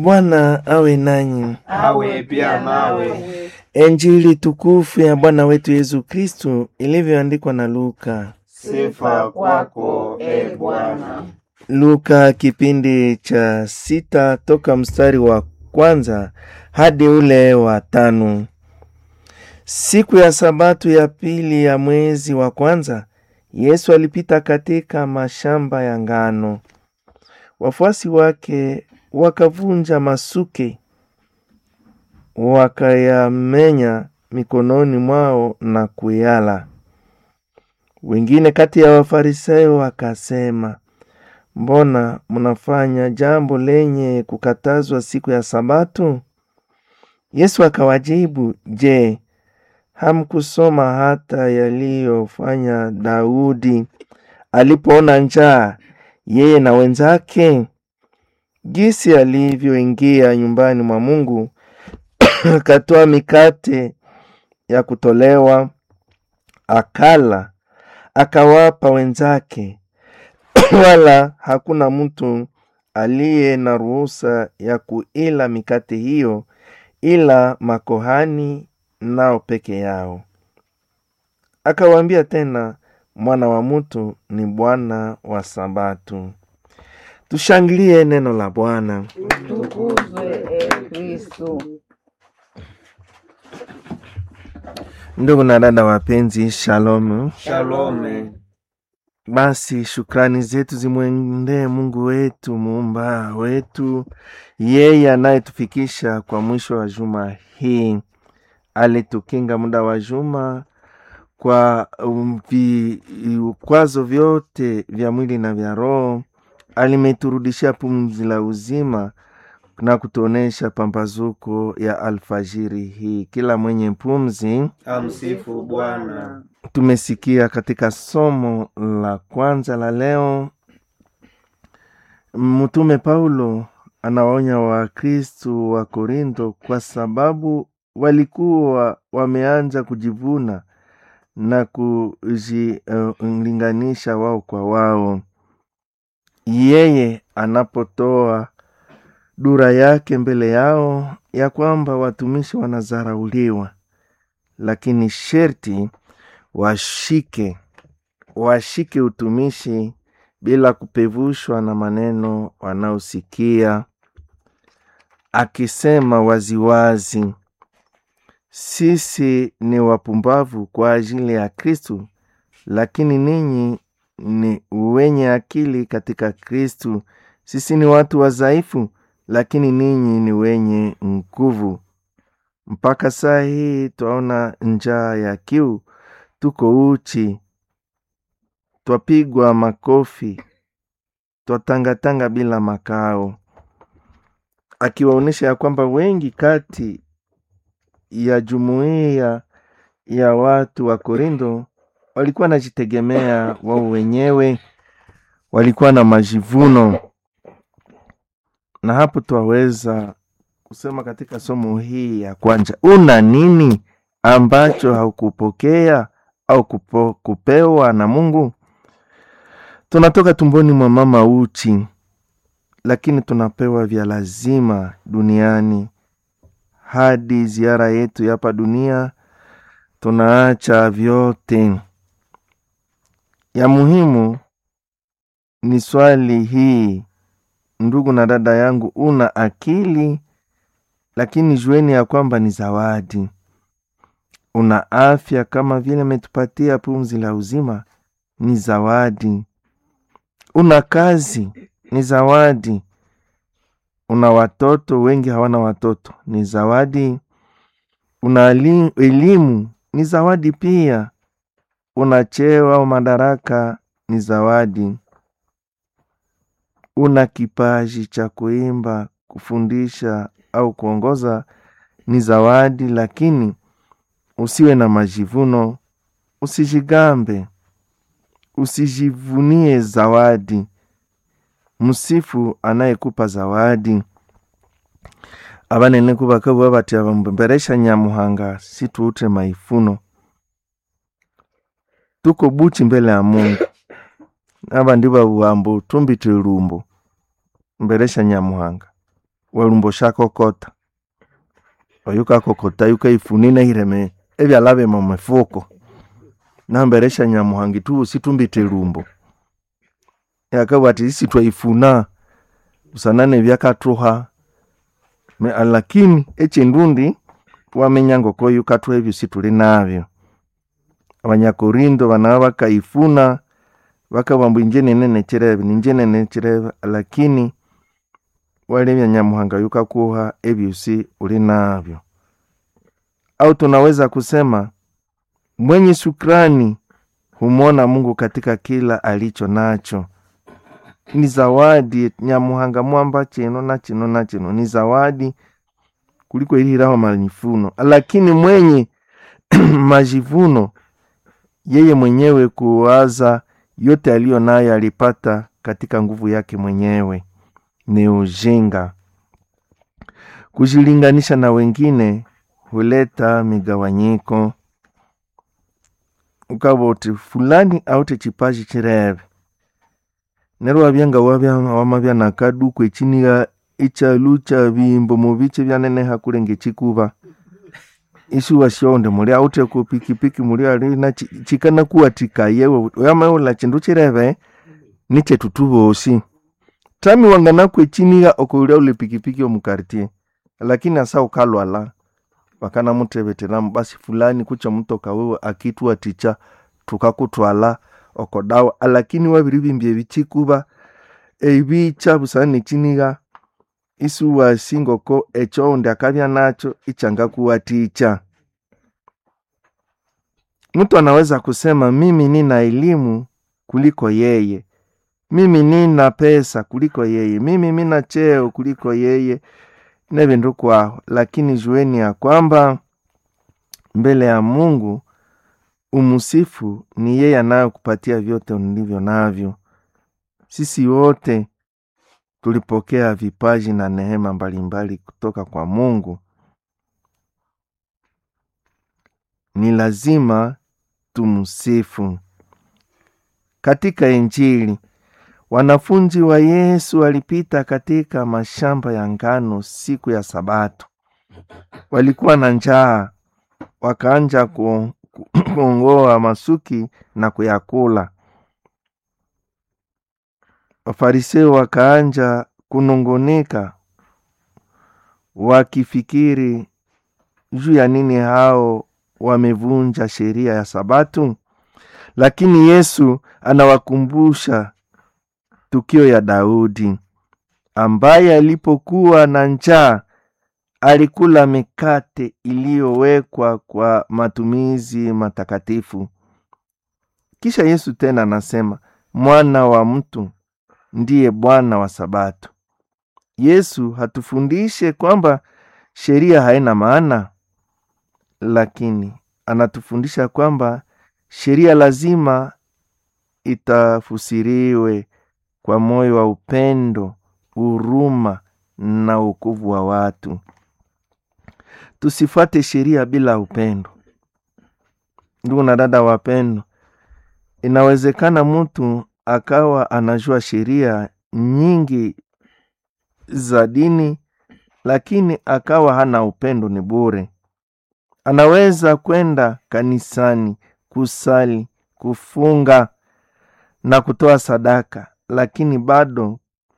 Bwana awe nanyi. awe pia nawe. Injili tukufu ya Bwana wetu Yesu Kristu ilivyoandikwa na Luka. Sifa kwako e Bwana. Luka kipindi cha sita toka mstari wa kwanza hadi ule wa tano. Siku ya Sabato ya pili ya mwezi wa kwanza, Yesu alipita katika mashamba ya ngano. Wafuasi wake wakavunja masuke, wakayamenya mikononi mwao na kuyala. Wengine kati ya Wafarisayo wakasema, mbona mnafanya jambo lenye kukatazwa siku ya Sabato? Yesu akawajibu, je, hamkusoma hata yaliyofanya Daudi alipoona njaa, yeye na wenzake, jinsi alivyoingia nyumbani mwa Mungu akatoa mikate ya kutolewa, akala, akawapa wenzake wala hakuna mtu aliye na ruhusa ya kuila mikate hiyo ila makohani nao peke yao. Akawaambia tena, mwana wa mtu ni Bwana wa Sabato. Tushangilie neno la Bwana. Tukuzwe e Kristo. Ndugu na dada wapenzi, shalom. Shalome. Basi shukrani zetu zimwendee Mungu wetu muumba wetu, yeye anayetufikisha kwa mwisho wa juma hii. Alitukinga muda wa juma kwa um, vikwazo vyote vya mwili na vya roho. Alimeturudishia pumzi la uzima na kutuonesha pambazuko ya alfajiri hii. Kila mwenye pumzi Amsifu Bwana. tumesikia katika somo la kwanza la leo, mtume Paulo anawaonya Wakristu wa Korinto kwa sababu walikuwa wameanza kujivuna na kujilinganisha wao kwa wao. Yeye anapotoa dura yake mbele yao ya kwamba watumishi wanazarauliwa, lakini sherti washike washike utumishi bila kupevushwa na maneno wanaosikia, akisema waziwazi, sisi ni wapumbavu kwa ajili ya Kristu, lakini ninyi ni wenye akili katika Kristu. Sisi ni watu wadhaifu, lakini ninyi ni wenye nguvu. Mpaka saa hii twaona njaa ya kiu tuko uchi, twapigwa makofi, twatangatanga bila makao, akiwaonyesha ya kwamba wengi kati ya jumuiya ya watu wa Korinto walikuwa wanajitegemea wao wenyewe, walikuwa na majivuno, na hapo twaweza kusema katika somo hii ya kwanza, una nini ambacho haukupokea au kupo, kupewa na Mungu. Tunatoka tumboni mwa mama uchi, lakini tunapewa vya lazima duniani. Hadi ziara yetu hapa dunia, tunaacha vyote. Ya muhimu ni swali hii, ndugu na dada yangu, una akili, lakini jueni ya kwamba ni zawadi una afya kama vile ametupatia pumzi la uzima, ni zawadi. Una kazi, ni zawadi. Una watoto, wengi hawana watoto, ni zawadi. Una elimu, ni zawadi pia. Una cheo au madaraka, ni zawadi. Una kipaji cha kuimba, kufundisha au kuongoza, ni zawadi, lakini usiwe na majivuno, usijigambe, usijivunie zawadi. Msifu anayekupa zawadi. abanene kubakabuba bati abamberesha nyamuhanga situute maifuno tuko buchi mbele ya Mungu aba ndi babuhambo tumbite lumbo mberesha nyamuhanga walumbo shakokota oyukakokota yukaifunina ireme ebyala bima mumifuko namberesha nyamuhanga itu situmbite lumbo yakabwa ati isi twaifuna usanane byakathuha Me- lakini echindundi wamenya ngoko yukathuha ebyo situli nabyo abanyakorindo banaba bakaifuna bakabamba inje nene nechirebe ninje nene nechirebe lakini walebya nyamuhanga yukakuha ebyosi uli navyo au tunaweza kusema mwenye shukrani humwona mungu katika kila alicho nacho ni zawadi nyamuhanga mwamba chino na chino na chino ni zawadi kuliko iliraho majivuno lakini mwenye majivuno yeye mwenyewe kuwaza yote aliyo nayo alipata katika nguvu yake mwenyewe ni ujinga kujilinganisha na wengine huleta migawanyiko ukaba uti fulani aute chipaji chirebe nero wabyanga wabya wamabya nakaduku echiniga echalu cha bimbo mubiche byaneneha kulenge chikuba isi wasyonde muli aute ku pikipiki muli ali na chi- chikana kuwatika yewe oyamaula chindu chirebe nichetu tubosi tami wanganaku echiniga okoulya ule pikipiki omukartie lakini asa ukalwala wakana mutebetelamu basi fulani kucha mutoka wewe akitwa ticha tukakutwala okodawa lakini wabiri bimbye ebichikuba ebicha busana nechiniga isi wasingoko echoundi akabya nacho ichanga kuwa ticha mtu anaweza kusema mimi nina elimu kuliko yeye mimi nina pesa kuliko yeye mimi mina cheo kuliko yeye na vindu kwaho lakini jueni ya kwamba mbele ya mungu umusifu ni yeye anayokupatia vyote nilivyo navyo sisi wote tulipokea vipaji na neema mbalimbali kutoka kwa mungu ni lazima tumsifu katika injili wanafunzi wa yesu walipita katika mashamba ya ngano siku ya sabato walikuwa na njaa wakaanja ku- ku- kuongoa masuki na kuyakula wafariseo wakaanja kunungunika wakifikiri juu ya nini hao wamevunja sheria ya sabatu lakini yesu anawakumbusha tukio ya daudi ambaye alipokuwa na njaa alikula mikate iliyowekwa kwa matumizi matakatifu kisha yesu tena anasema mwana wa mtu ndiye bwana wa sabato yesu hatufundishe kwamba sheria haina maana lakini anatufundisha kwamba sheria lazima itafusiriwe kwa moyo wa upendo huruma na wokovu wa watu tusifuate sheria bila upendo ndugu na dada wapendo inawezekana mtu akawa anajua sheria nyingi za dini lakini akawa hana upendo ni bure anaweza kwenda kanisani kusali kufunga na kutoa sadaka lakini bado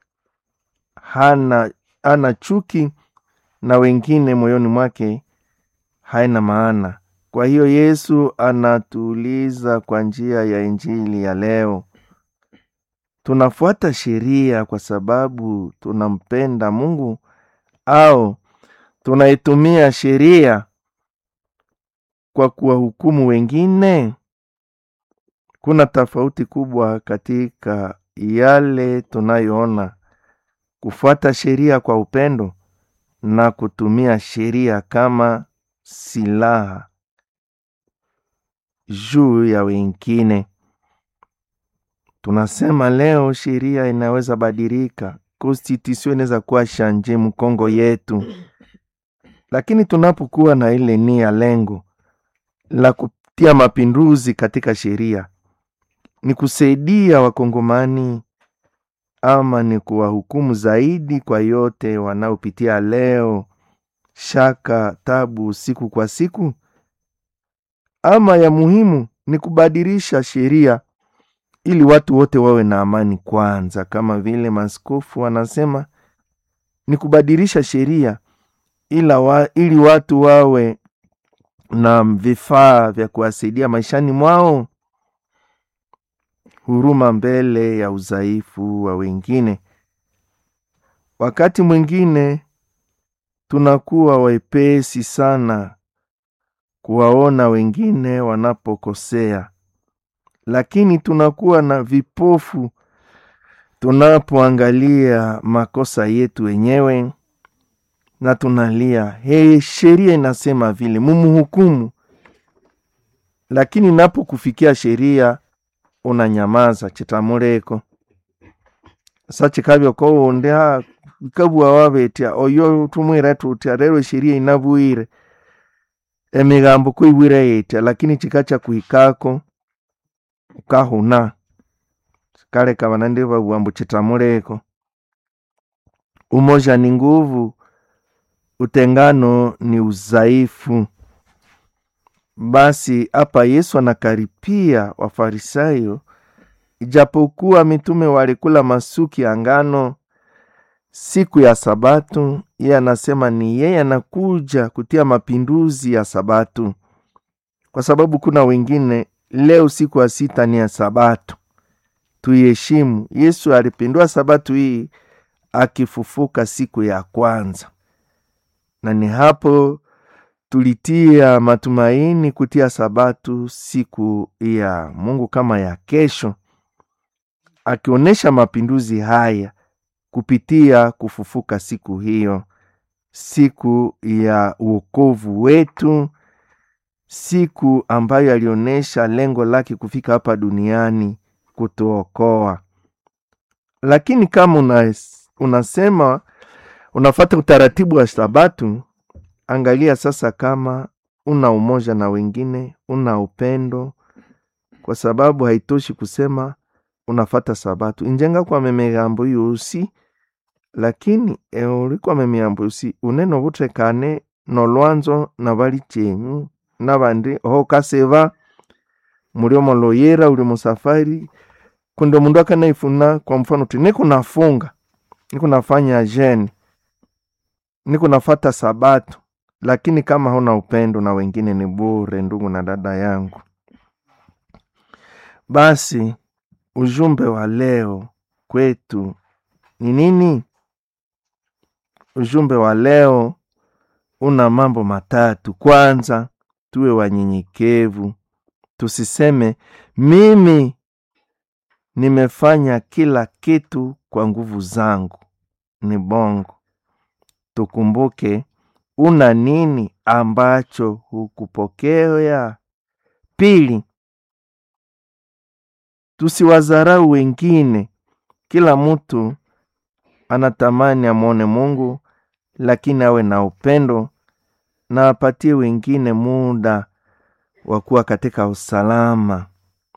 hana hana chuki na wengine moyoni mwake haina maana kwa hiyo yesu anatuuliza kwa njia ya injili ya leo tunafuata sheria kwa sababu tunampenda mungu au tunaitumia sheria kwa kuwahukumu wengine kuna tofauti kubwa katika yale tunayoona kufuata sheria kwa upendo na kutumia sheria kama silaha juu ya wengine tunasema leo sheria inaweza badilika constitution inaweza kuwa shanje mkongo yetu lakini tunapokuwa na ile nia lengo la kutia mapinduzi katika sheria ni kusaidia wakongomani ama ni kuwahukumu zaidi kwa yote wanaopitia leo, shaka, tabu siku kwa siku, ama ya muhimu ni kubadilisha sheria ili watu wote wawe na amani kwanza, kama vile maaskofu wanasema ni kubadilisha sheria ila wa, ili watu wawe na vifaa vya kuwasaidia maishani mwao, huruma mbele ya udhaifu wa wengine. Wakati mwingine tunakuwa wepesi sana kuwaona wengine wanapokosea, lakini tunakuwa na vipofu tunapoangalia makosa yetu wenyewe na tunalia hey, sheria inasema vile mumuhukumu, lakini napokufikia sheria unanyamaza chitamuleko sa chikabya kowundi ha ikabua wabetya oyo tumwira tutya rero sheria inabuire emigambo kuibwire yetya lakini chikacha kuhikako ukahuna kaleka banande babua mbu chitamuleko umoja ni nguvu utengano ni udhaifu. Basi hapa Yesu anakaripia Wafarisayo, ijapokuwa mitume walikula masuki ya ngano siku ya Sabatu, yeye anasema ni yeye anakuja kutia mapinduzi ya Sabatu, kwa sababu kuna wengine leo siku ya sita ni ya Sabato, tuiheshimu. Yesu alipindua Sabatu hii akifufuka siku ya kwanza na ni hapo tulitia matumaini kutia Sabatu siku ya Mungu kama ya kesho, akionyesha mapinduzi haya kupitia kufufuka siku hiyo, siku ya uokovu wetu, siku ambayo alionyesha lengo lake kufika hapa duniani kutuokoa. Lakini kama unas, unasema unafata utaratibu wa Sabatu, angalia sasa kama una umoja na wengine, una upendo, kwa sababu haitoshi kusema unafata Sabatu injenga kwa memigambo yosi lakini euli memigambo yosi unene obutekane nolwanzo na bali chenyu nabandi oho kaseva muli omoloyera uli musafari kundi omundu akanaifuna kwa mfano uti nikunafunga nikunafanya jeni nikunafata Sabato, lakini kama huna upendo na wengine ni bure, ndugu na dada yangu. Basi ujumbe wa leo kwetu ni nini? Ujumbe wa leo una mambo matatu. Kwanza, tuwe wanyenyekevu, tusiseme mimi nimefanya kila kitu kwa nguvu zangu, ni bongo. Tukumbuke una nini ambacho hukupokea. Pili, tusiwadharau wengine. Kila mtu anatamani amwone Mungu, lakini awe na upendo na apatie wengine muda wa kuwa katika usalama.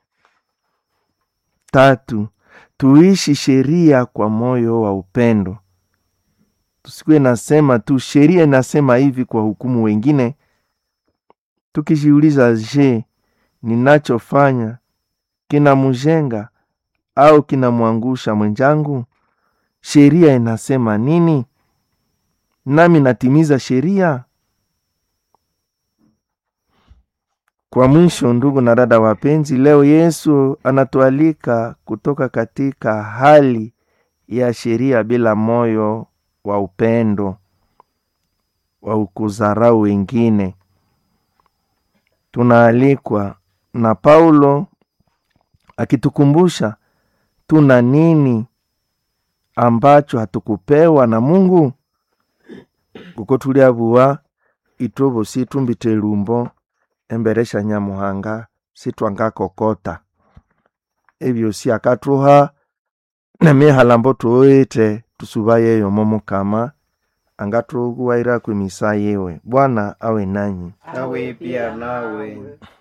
Tatu, tuishi sheria kwa moyo wa upendo. Tusikuwe nasema tu sheria inasema hivi kwa hukumu wengine, tukijiuliza, je, ninachofanya kinamjenga au kinamwangusha mwenzangu? Sheria inasema nini? Nami natimiza sheria? Kwa mwisho, ndugu na dada wapenzi, leo Yesu anatualika kutoka katika hali ya sheria bila moyo wa upendo wa kudharau wengine. Tunaalikwa na Paulo akitukumbusha tuna nini ambacho hatukupewa na Mungu kuko tuliabuwa itobo situmbite lumbo embere sha nyamuhanga sitwangakokota ebyosi akatuha nemihalambo tuoite tusubayeyo momukama angatuguwaira kwemisa yewe bwana awe nanyi nawe pia nawe